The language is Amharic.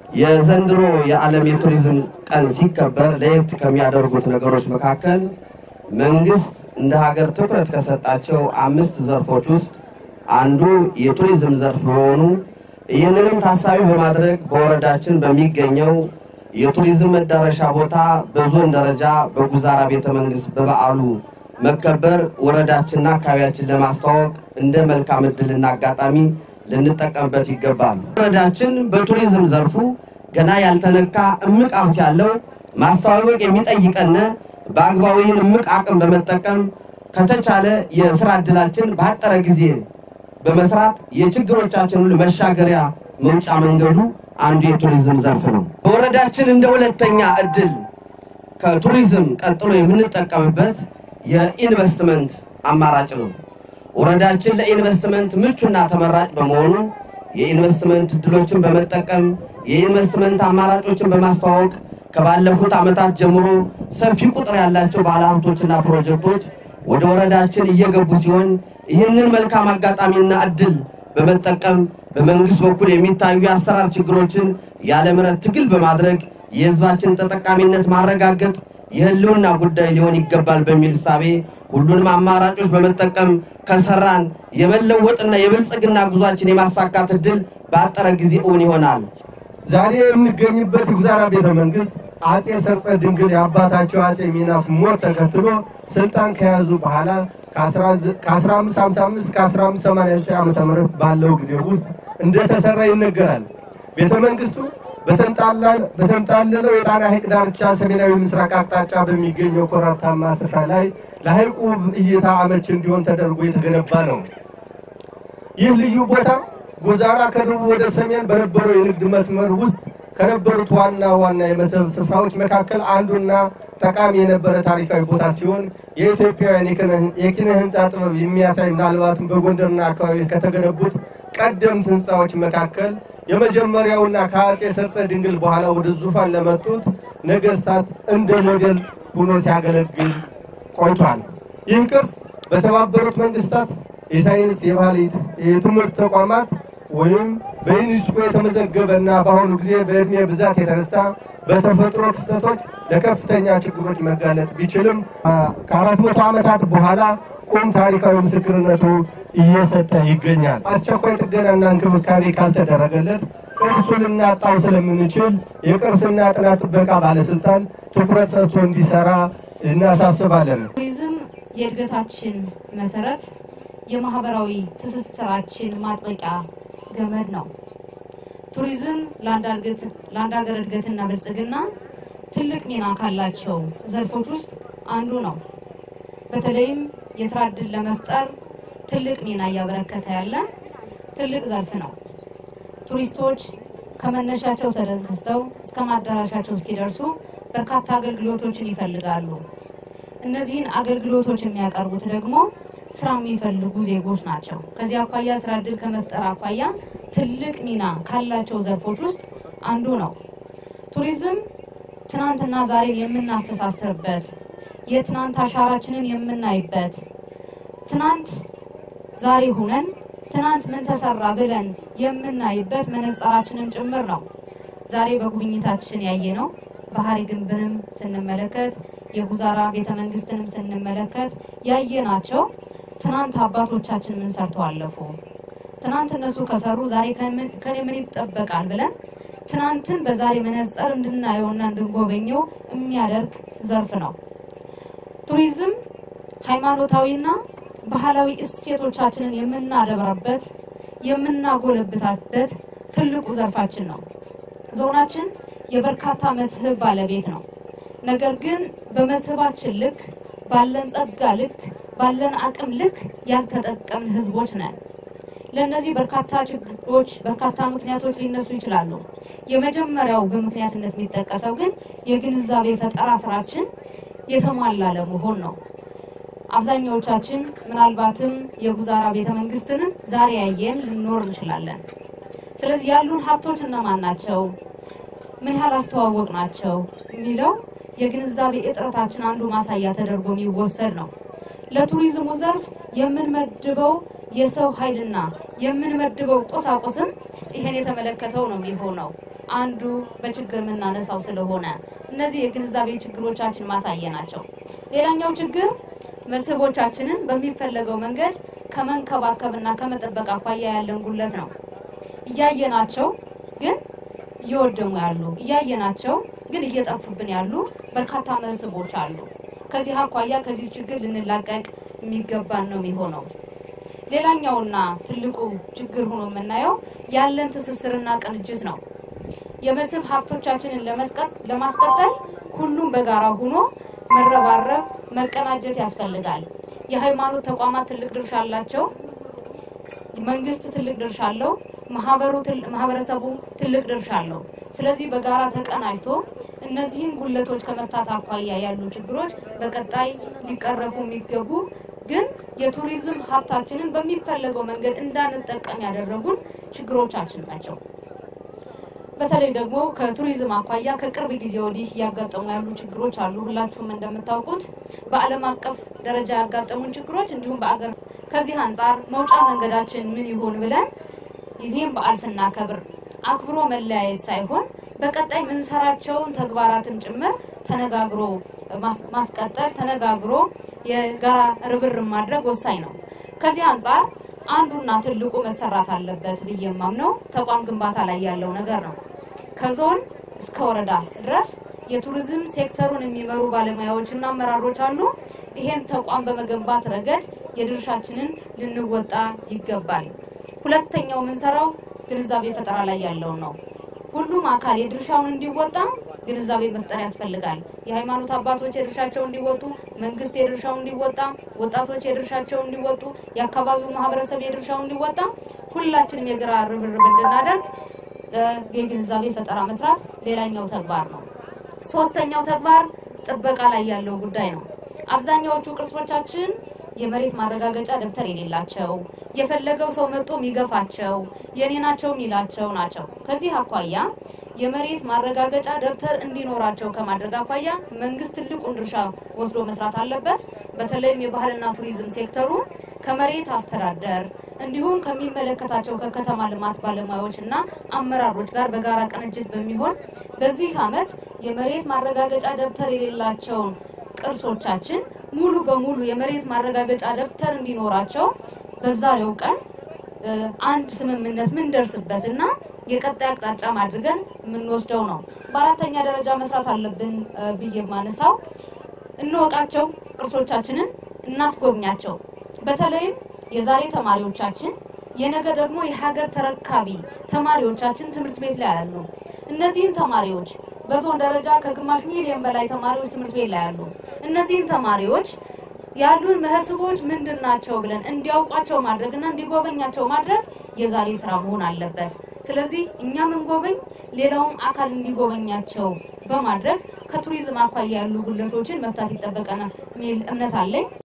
የዘንድሮ የዓለም የቱሪዝም ቀን ሲከበር ለየት ከሚያደርጉት ነገሮች መካከል መንግስት እንደ ሀገር ትኩረት ከሰጣቸው አምስት ዘርፎች ውስጥ አንዱ የቱሪዝም ዘርፍ መሆኑ ይህንንም ታሳቢ በማድረግ በወረዳችን በሚገኘው የቱሪዝም መዳረሻ ቦታ በዞን ደረጃ በጉዛራ ቤተ መንግስት በበዓሉ መከበር ወረዳችንና አካባቢያችን ለማስተዋወቅ እንደ መልካም ዕድልና አጋጣሚ ልንጠቀምበት ይገባል። ወረዳችን በቱሪዝም ዘርፉ ገና ያልተነካ እምቅ ሀብት ያለው ማስተዋወቅ የሚጠይቀን በአግባቡ ይህን እምቅ አቅም በመጠቀም ከተቻለ የስራ ዕድላችን ባጠረ ጊዜ በመስራት የችግሮቻችን ሁሉ መሻገሪያ መውጫ መንገዱ አንዱ የቱሪዝም ዘርፍ ነው። በወረዳችን እንደ ሁለተኛ እድል ከቱሪዝም ቀጥሎ የምንጠቀምበት የኢንቨስትመንት አማራጭ ነው። ወረዳችን ለኢንቨስትመንት ምቹና ተመራጭ በመሆኑ የኢንቨስትመንት እድሎችን በመጠቀም የኢንቨስትመንት አማራጮችን በማስተዋወቅ ከባለፉት ዓመታት ጀምሮ ሰፊ ቁጥር ያላቸው ባለሀብቶችና ፕሮጀክቶች ወደ ወረዳችን እየገቡ ሲሆን ይህንን መልካም አጋጣሚና እድል በመጠቀም በመንግስት በኩል የሚታዩ የአሰራር ችግሮችን ያለ ምሕረት ትግል በማድረግ የሕዝባችን ተጠቃሚነት ማረጋገጥ የህልውና ጉዳይ ሊሆን ይገባል በሚል እሳቤ ሁሉንም አማራጮች በመጠቀም ከሰራን የመለወጥና የብልጽግና ጉዟችን የማሳካት እድል በአጠረ ጊዜ እውን ይሆናል። ዛሬ የምንገኝበት የጉዛራ ቤተ መንግስት አጼ ሰርጸ ድንግል የአባታቸው አጼ ሚናስ ሞት ተከትሎ ስልጣን ከያዙ በኋላ ከ1555 እስከ 1589 ዓ ም ባለው ጊዜ ውስጥ እንደተሰራ ይነገራል። ቤተ መንግስቱ በተንጣለለው የጣና ሐይቅ ዳርቻ ሰሜናዊ ምስራቅ አቅጣጫ በሚገኘው ኮረብታማ ስፍራ ላይ ለሐይቁ እይታ አመች እንዲሆን ተደርጎ የተገነባ ነው። ይህ ልዩ ቦታ ጉዛራ ከደቡብ ወደ ሰሜን በነበረው የንግድ መስመር ውስጥ ከነበሩት ዋና ዋና የመስህብ ስፍራዎች መካከል አንዱና ጠቃሚ የነበረ ታሪካዊ ቦታ ሲሆን የኢትዮጵያውያን የኪነ ህንፃ ጥበብ የሚያሳይ ምናልባትም በጎንደርና አካባቢ ከተገነቡት ቀደምት ህንፃዎች መካከል የመጀመሪያውና ከአጼ ሰርጸ ድንግል በኋላ ወደ ዙፋን ለመጡት ነገስታት እንደ ሞዴል ሆኖ ሲያገለግል ቆይቷል። ይህ ቅርስ በተባበሩት መንግስታት የሳይንስ የባህል የትምህርት ተቋማት ወይም በዩኒስኮ የተመዘገበ እና በአሁኑ ጊዜ በእድሜ ብዛት የተነሳ በተፈጥሮ ክስተቶች ለከፍተኛ ችግሮች መጋለጥ ቢችልም ከአራት መቶ ዓመታት በኋላ ቁም ታሪካዊ ምስክርነቱ እየሰጠ ይገኛል። አስቸኳይ ጥገናና እንክብካቤ ካልተደረገለት ቅርሱ ልናጣው ስለምንችል የቅርስና ጥናት ጥበቃ ባለስልጣን ትኩረት ሰጥቶ እንዲሰራ እናሳስባለን። ቱሪዝም የእድገታችን መሰረት፣ የማህበራዊ ትስስራችን ማጥበቂያ ገመድ ነው። ቱሪዝም ለአንድ ሀገር እድገትና ብልጽግና ትልቅ ሚና ካላቸው ዘርፎች ውስጥ አንዱ ነው። በተለይም የስራ ዕድል ለመፍጠር ትልቅ ሚና እያበረከተ ያለ ትልቅ ዘርፍ ነው። ቱሪስቶች ከመነሻቸው ተነስተው እስከ ማዳረሻቸው እስኪደርሱ በርካታ አገልግሎቶችን ይፈልጋሉ። እነዚህን አገልግሎቶች የሚያቀርቡት ደግሞ ስራ የሚፈልጉ ዜጎች ናቸው። ከዚህ አኳያ ስራ ዕድል ከመፍጠር አኳያ ትልቅ ሚና ካላቸው ዘርፎች ውስጥ አንዱ ነው። ቱሪዝም ትናንትና ዛሬን የምናስተሳስርበት፣ የትናንት አሻራችንን የምናይበት፣ ትናንት ዛሬ ሁነን ትናንት ምን ተሰራ ብለን የምናይበት መነጽራችንን ጭምር ነው። ዛሬ በጉብኝታችን ያየነው ባህሪ ግንብንም ስንመለከት የጉዛራ ቤተ መንግስትንም ስንመለከት ያየናቸው ትናንት አባቶቻችን ምን ሰርተው አለፉ፣ ትናንት እነሱ ከሰሩ ዛሬ ከኔ ምን ይጠበቃል ብለን ትናንትን በዛሬ መነጽር እንድናየውና እንድንጎበኘው የሚያደርግ ዘርፍ ነው። ቱሪዝም ሃይማኖታዊና ባህላዊ እሴቶቻችንን የምናደብረበት የምናጎለብታበት ትልቁ ዘርፋችን ነው። ዞናችን የበርካታ መስህብ ባለቤት ነው። ነገር ግን በመስህባችን ልክ ባለን ጸጋ ልክ ባለን አቅም ልክ ያልተጠቀምን ህዝቦች ነን። ለእነዚህ በርካታ ችግሮች፣ በርካታ ምክንያቶች ሊነሱ ይችላሉ። የመጀመሪያው በምክንያትነት የሚጠቀሰው ግን የግንዛቤ ፈጠራ ስራችን የተሟላ ለመሆን ነው። አብዛኛዎቻችን ምናልባትም የጉዛራ ቤተ መንግስትንም ዛሬ ያየን ልንኖር እንችላለን። ስለዚህ ያሉን ሀብቶች እነማን ናቸው? ምን ያህል አስተዋወቅ ናቸው የሚለው የግንዛቤ እጥረታችን አንዱ ማሳያ ተደርጎ የሚወሰድ ነው። ለቱሪዝሙ ዘርፍ የምንመድበው የሰው ኃይልና የምንመድበው ቁሳቁስም ይሄን የተመለከተው ነው የሚሆነው። አንዱ በችግር የምናነሳው ስለሆነ እነዚህ የግንዛቤ ችግሮቻችን ማሳየ ናቸው። ሌላኛው ችግር መስህቦቻችንን በሚፈለገው መንገድ ከመንከባከብና ከመጠበቅ አኳያ ያለን ጉለት ነው። እያየናቸው ግን እየወደሙ ያሉ እያየናቸው ግን እየጠፉብን ያሉ በርካታ መስህቦች አሉ። ከዚህ አኳያ ከዚህ ችግር ልንላቀቅ የሚገባን ነው የሚሆነው። ሌላኛውና ትልቁ ችግር ሆኖ የምናየው ያለን ትስስርና ቅንጅት ነው። የመስህብ ሀብቶቻችንን ለማስቀጠል ሁሉም በጋራ ሆኖ መረባረብ፣ መቀናጀት ያስፈልጋል። የሃይማኖት ተቋማት ትልቅ ድርሻ አላቸው። መንግስት ትልቅ ድርሻ አለው። ማህበሩ ማህበረሰቡ ትልቅ ድርሻ አለው። ስለዚህ በጋራ ተቀናጅቶ እነዚህን ጉለቶች ከመፍታት አኳያ ያሉ ችግሮች በቀጣይ ሊቀረፉ የሚገቡ ግን የቱሪዝም ሀብታችንን በሚፈለገው መንገድ እንዳንጠቀም ያደረጉን ችግሮቻችን ናቸው። በተለይ ደግሞ ከቱሪዝም አኳያ ከቅርብ ጊዜ ወዲህ እያጋጠሙ ያሉ ችግሮች አሉ። ሁላችሁም እንደምታውቁት በዓለም አቀፍ ደረጃ ያጋጠሙን ችግሮች እንዲሁም በአገር ከዚህ አንጻር መውጫ መንገዳችን ምን ይሆን ብለን ይህም በዓል ስናከብር አክብሮ መለያየት ሳይሆን በቀጣይ ምንሰራቸውን ተግባራትን ጭምር ተነጋግሮ ማስቀጠል ተነጋግሮ የጋራ ርብርብ ማድረግ ወሳኝ ነው። ከዚህ አንጻር አንዱና ትልቁ መሰራት አለበት ብዬ የማምነው ተቋም ግንባታ ላይ ያለው ነገር ነው። ከዞን እስከ ወረዳ ድረስ የቱሪዝም ሴክተሩን የሚመሩ ባለሙያዎችና አመራሮች አሉ። ይሄን ተቋም በመገንባት ረገድ የድርሻችንን ልንወጣ ይገባል። ሁለተኛው የምንሰራው ግንዛቤ ፈጠራ ላይ ያለውን ነው። ሁሉም አካል የድርሻውን እንዲወጣ ግንዛቤ መፍጠር ያስፈልጋል። የሃይማኖት አባቶች የድርሻቸውን እንዲወጡ፣ መንግስት የድርሻውን እንዲወጣ፣ ወጣቶች የድርሻቸውን እንዲወጡ፣ የአካባቢው ማህበረሰብ የድርሻውን እንዲወጣ፣ ሁላችንም የጋራ ርብርብ እንድናደርግ የግንዛቤ ፈጠራ መስራት ሌላኛው ተግባር ነው። ሶስተኛው ተግባር ጥበቃ ላይ ያለው ጉዳይ ነው። አብዛኛዎቹ ቅርሶቻችን የመሬት ማረጋገጫ ደብተር የሌላቸው የፈለገው ሰው መጥቶ የሚገፋቸው የኔ ናቸው የሚላቸው ናቸው። ከዚህ አኳያ የመሬት ማረጋገጫ ደብተር እንዲኖራቸው ከማድረግ አኳያ መንግስት ትልቁን ድርሻ ወስዶ መስራት አለበት። በተለይም የባህልና ቱሪዝም ሴክተሩ ከመሬት አስተዳደር እንዲሁም ከሚመለከታቸው ከከተማ ልማት ባለሙያዎች እና አመራሮች ጋር በጋራ ቅንጅት በሚሆን በዚህ ዓመት የመሬት ማረጋገጫ ደብተር የሌላቸውን ቅርሶቻችን ሙሉ በሙሉ የመሬት ማረጋገጫ ደብተር እንዲኖራቸው በዛሬው ቀን አንድ ስምምነት ምንደርስበት እና የቀጣይ አቅጣጫ አድርገን የምንወስደው ነው። በአራተኛ ደረጃ መስራት አለብን ብዬ የማነሳው እንወቃቸው፣ ቅርሶቻችንን እናስጎብኛቸው። በተለይም የዛሬ ተማሪዎቻችን የነገ ደግሞ የሀገር ተረካቢ ተማሪዎቻችን ትምህርት ቤት ላይ ያሉ እነዚህን ተማሪዎች በዞን ደረጃ ከግማሽ ሚሊዮን በላይ ተማሪዎች ትምህርት ቤት ላይ ያሉ እነዚህን ተማሪዎች ያሉን መስህቦች ምንድን ናቸው ብለን እንዲያውቋቸው ማድረግና እንዲጎበኛቸው ማድረግ የዛሬ ስራ መሆን አለበት። ስለዚህ እኛ ምንጎበኝ ሌላውም አካል እንዲጎበኛቸው በማድረግ ከቱሪዝም አኳያ ያሉ ጉድለቶችን መፍታት ይጠበቀናል የሚል እምነት አለኝ።